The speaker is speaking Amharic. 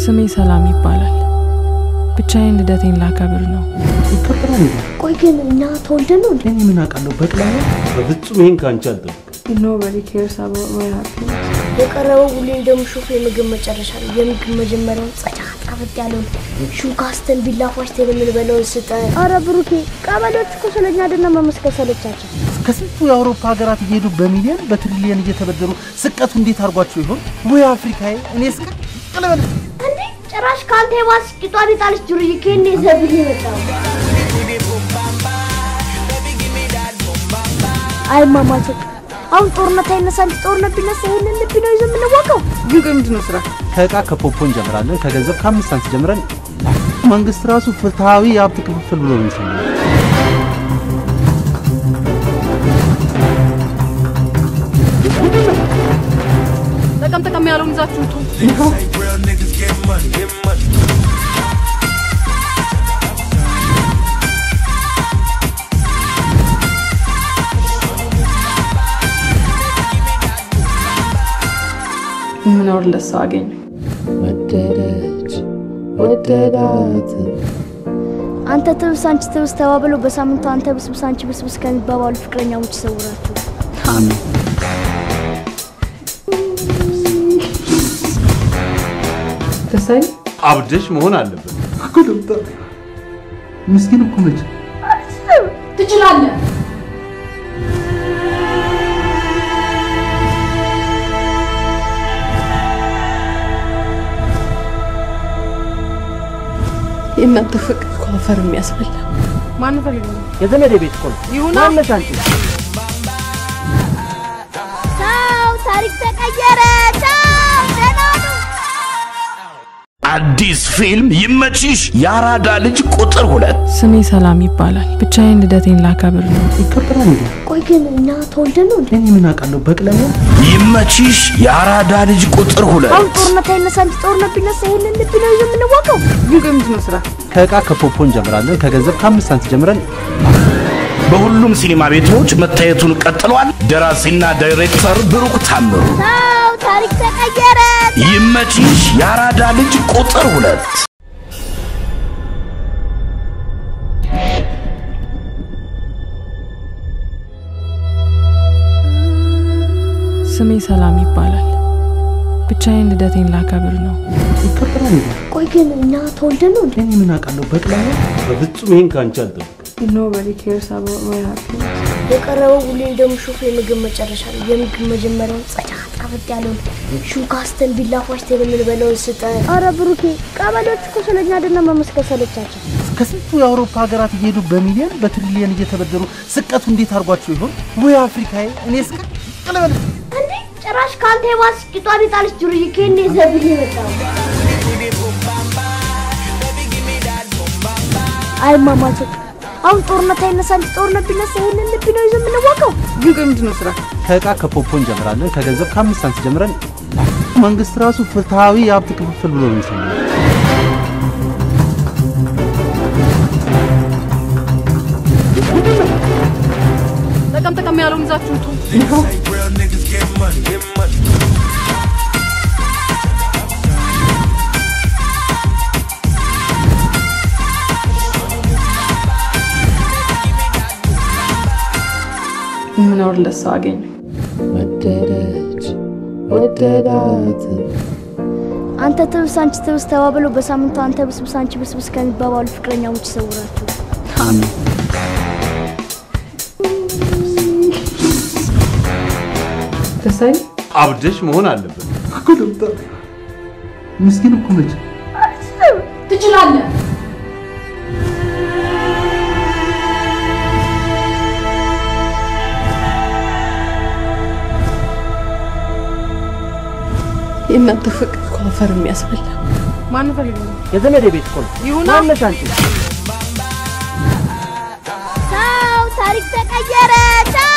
ስሜ ሰላም ይባላል። ብቻዬን ልደቴን ላከብር ነው። ይከበራል እንዴ? ቆይ ግን እኛ ተወልደን ነው እንዴ? እኔ ምን አውቃለሁ? በቅላ ነው። በፍጹም ይሄን ከአንቺ አልጠብቅም። Nobody cares about my happiness. የቀረበው ሁሌ እንደምሾፍ የምግብ መጨረሻ ነው። የምግብ መጀመሪያውን ጸዳ ጣፈጥ ያለውን ሹካስተን ቢላ ፏሽተን የምንበላውን ስጠን። አረ ብሩኬ፣ ቀበሌዎች እኮ ስለኛ አይደለም መመስከር ሰለቻቸው። ከስንቱ የአውሮፓ ሀገራት እየሄዱ በሚሊዮን በትሪሊየን እየተበደሩ ስቀቱ እንዴት አድርጓቸው ይሆን? ወይ አፍሪካዬ! እኔ እስከ ቀለበል እንዴ ጭራሽ ከአንተ የባስ ቂጧን የጣለች ዱርዬ ከኔ ዘብል የመጣው አይ ማማቼ አሁን ጦርነት አይነሳ እንጂ ጦርነት ቢነሳ ይሄንን ልብ ነው ይዞ የምንዋቀው። ግን ቆይ ምንድን ነው ስራ? ከእቃ ከፖፖ እንጀምራለን። ከገንዘብ ከአምስት ሳንት ጀምረን መንግስት ራሱ ፍትሐዊ የሀብት ክፍፍል ብሎ ነው የሚሰማው። ጠቀም ጠቀም ያለውን ይዛችሁ ውጡ። Real niggas get money, get money. የምኖርለት ሰው አገኘ። ወደደች ወደዳት አንተ ትብስ አንቺ ትብስ ተባብለው በሳምንቱ አንተ ብስብስ አንቺ ብስብስ ከሚባባሉ ፍቅረኛሞች ይሰውራችሁ። አሜን። ተሳይ አብደሽ መሆን አለበት። እኮ ዶክተር ምስኪን እኮ ነች። ትችላለህ። የእናንተ ፍቅር እኮ አፈር የሚያስበላ ማን ፈልግ ነው? የዘመዴ ቤት እኮ ነው። ይሁና ማነሽ አንቺ? ቻው፣ ታሪክ ተቀየረ። ቻው፣ ደህና ሁኑ። አዲስ ፊልም ይመችሽ የአራዳ ልጅ ቁጥር ሁለት ስሜ ሰላም ይባላል። ብቻዬን ልደቴን ላከብር ነው። ይከበራል እንዴ? ቆይ ግን እኛ ተወልደን ነው እንዴ? እኔ ምን አውቃለሁ? በቅላ ነው። ይመችሽ የአራዳ ልጅ ቁጥር አሁን ሁለት ጦርነት አይነሳ እንጂ ጦርነት ቢነሳ ይሄንን ልብ ነው ይዞ የምንዋቀው። ግን ቆይ ምንድን ነው ስራ? ከእቃ ከፖፖ እንጀምራለን። ከገንዘብ ከአምስት ሳንት ጀምረን በሁሉም ሲኒማ ቤቶች መታየቱን ቀጥሏል። ደራሲና ዳይሬክተር ብሩክ ታምሩ። ቻው፣ ታሪክ ተቀየረ። ይመችሽ የአራዳ ልጅ ቁጥር ሁለት ስሜ ሰላም ይባላል። ብቻዬን ልደቴን ላከብር ነው። ይከበራል እንዴ? ቆይ ግን እኛ ተወልደን ነው እንዴ? እኔ ምን አውቃለሁ? በቅላ ነው። በፍጹም ይሄን ከአንቺ አልጠብቅም። Nobody cares about my happiness. የቀረበው ሁሌ እንደምሾፍ የምግብ መጨረሻ ነው። የምግብ መጀመሪያውን ጸዳ ጣፈጥ ያለውን ሹካስተን ቢላ ፏሽተን የምንበላውን ስጠን። አረ ብሩኬ፣ ቀበሌዎች እኮ ስለኛ አይደለም መመስከር ሰለቻቸው። ከስንቱ የአውሮፓ ሀገራት እየሄዱ በሚሊዮን በትሪሊየን እየተበደሩ ስቀቱ እንዴት አድርጓቸው ይሆን? ወይ አፍሪካዬ! እኔ እስከ ቀለበል እንዴ ጭራሽ ከአንተ የባስ ቂጧን የጣለች ዱርዬ ከኔ ዘብል የመጣው አይ ማማቼ አሁን ጦርነት አይነሳ እንጂ ጦርነት ቢነሳ ይሄንን ልብ ነው ይዞ የምንዋቀው። ግን ቆይ ምንድን ነው ስራ? ከእቃ ከፖፖ እንጀምራለን። ከገንዘብ ከአምስት ሳንት ጀምረን መንግስት ራሱ ፍትሐዊ የሀብት ክፍፍል ብሎ ነው የሚሰማው። ጠቀም ጠቀም ያለውን ይዛችሁ ውጡ። Real niggas get money, get money. የምኖርለት ሰው አገኘ። ወደደች ወደዳት አንተ ትብስ አንቺ ትብስ ተባብለው በሳምንቱ አንተ ብስብስ አንቺ ብስብስ ከሚባባሉ ፍቅረኛሞች ይሰውራችሁ። አሜን። ተሳይ አብደሽ መሆን አለበት። እኮ ዶክተር ምስኪን እኮ ነች። ትችላለህ። የእናንተ ፍቅር እኮ አፈር የሚያስበላ ማን ፈልግ ነው? የዘመዴ ቤት እኮ ነው። ይሁና ማነሽ አንቺ? ቻው፣ ታሪክ ተቀየረ። ቻው